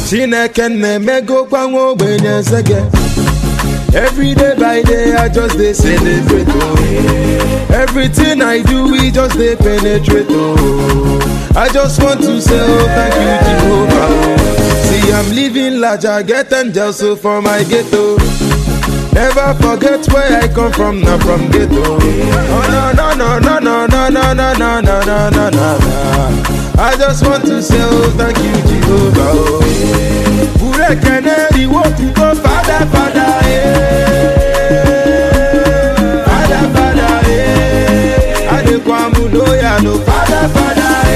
chineke na-emegokwa nwa ogbenye eze Every day by day, I just dey celebrate. Oh. Everything I do, we just dey penetrate. Oh. I just want to say, oh, thank you, Jehovah. Oh. See, I'm living large, I get angels so for my ghetto. Never forget where I come from, not from ghetto. Oh, no, no, no, no, no, no, no, no, no, no, no, no, no. I just want to say, oh, thank you, Jehovah. Oh. Ure keneri wo go father, father, eh. Father, father, eh. Adekwamu loya no father, father,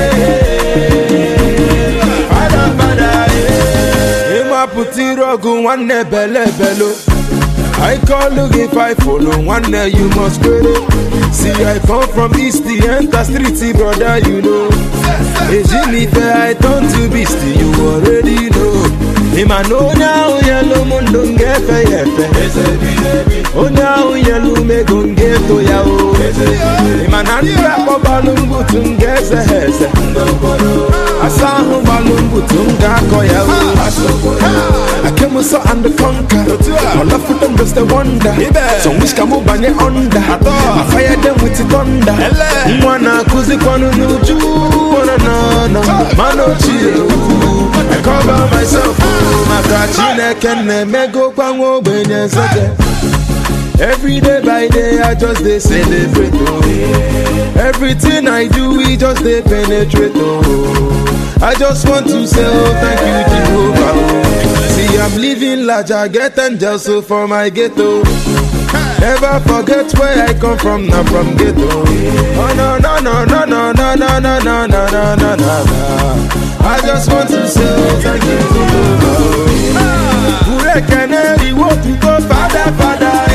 eh. Father, father, eh. Ima puti rogu nwanne bele belo. I call look if I follow one day you must credit. See I come from east the enter street brother you know. Ejinife I turn to beast you already know. Ima no now yellow mundo ngefe yefe. Oh now yellow me gonge to ya o. Ima nanda ko balungu tungeze heze. Asahu balungu tunga ko ya o. I came so and conquer. All of them just a wonder. Some wish can move bang under. I fire them with the thunder. Mwana kuzi kwanu nuju. Wana na na. Mano chill. I cover myself. Maka chineke na-emego kwa nwa ogbenye nsege. Every day by day, I just dey celebrate. Oh. Everything I do, we just dey penetrate. Oh. I just want to say, oh, thank you, Jehovah. Oh. See, I'm living large, I get angels so for my ghetto. Never forget where I come from, not from ghetto. Oh no no no no no no no no no no no no no. I just want to say, oh, thank you, Jehovah. Ure keneri wo go father father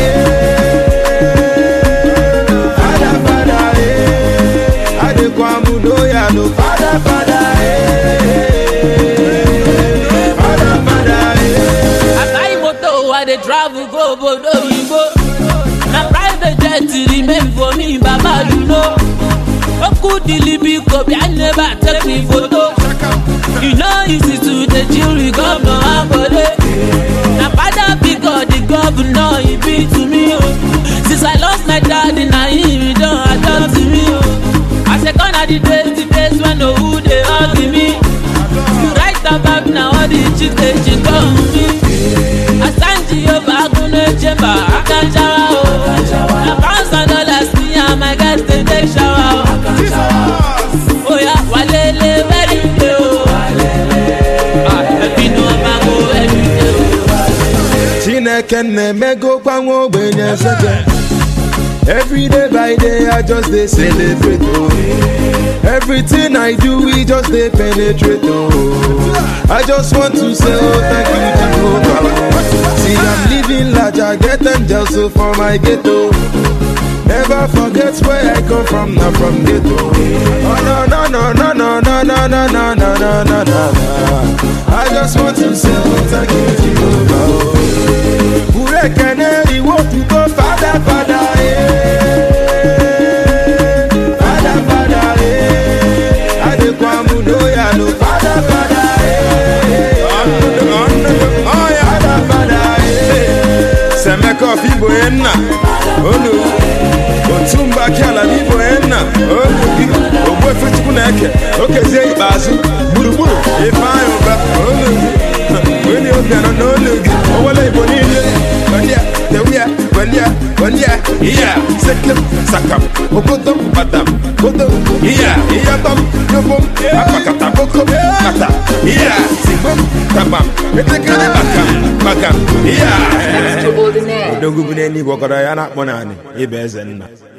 eh. Father father eh. Adekwamu loya no father father eh. Father father eh. I buy motor, I dey travel go obodo oyibo. Na private jet remain for me, Baba you know. Oku dilibi kobi, I never take me photo. You know easy to dey chill with governor Akode. Na father because the governor he be to me o. Since I lost my daddy, na him he don adopt me o. I say gone are the days, the days when no who dey hug me. You write about na all the chicks dey chick on me. Asanji Yoba Agunle Chemba Akanjawa o. Na pounds and dollars me and my guys dey take shower o. Oya walele very day o. Ah, ẹbí ni wọ́n máa ń wo ẹbí day o. Chineke na-emego kwa nwa ogbenye nsege. Every day by day, I just dey celebrate. Oh. Everything I do, we just dey penetrate. Oh. I just want to say, oh, thank you, Jehovah. Oh. See, I'm living large, I get angels so for my ghetto. Never forget where I come from, not from ghetto. Oh no no no no no no no no no no no no no. I just want to say, oh, thank you, Jehovah. Oh. Ure keneri wo go father father eh. Father father eh. Adekwamu loya no father father eh. Father father eh. Semeko fibo enna olu otumba kiala fibo enna olu gị ogbu efe chukwu na-eke okezie ikpeazụ gburugburu ifeanyị ụba olu gị onye obi anọ n'olu gị owele igbo niile gbandia tewia gbandia gbandia iya sekem sakam okodom batam kodom iya iyatom yobom akpakata bokom kata iya sigbom tabam etekere bakam bakam iya Extraordinaire. odogwu bụ n'eluigwe ọkọrọ ya na-akpọ naanị ịba eze nna